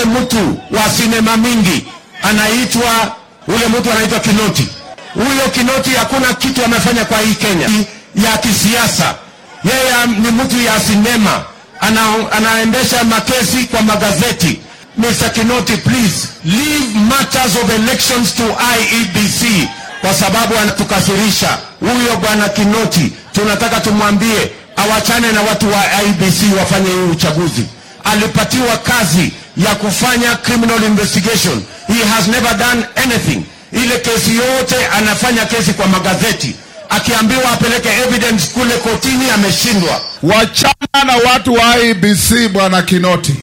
mtu wa sinema mingi anaitwa ule mtu anaitwa Kinoti. Huyo Kinoti hakuna kitu amefanya kwa hii Kenya ya kisiasa. Yeye ni mtu ya sinema, ana, anaendesha makesi kwa magazeti. Mr. Kinoti, please leave matters of elections to IEBC kwa sababu anatukasirisha. Huyo bwana Kinoti tunataka tumwambie awachane na watu wa IEBC wafanye hii uchaguzi. Alipatiwa kazi ya kufanya criminal investigation. He has never done anything. Ile kesi yote anafanya kesi kwa magazeti, akiambiwa apeleke evidence kule kotini ameshindwa. Wachana na watu wa IBC bwana Kinoti.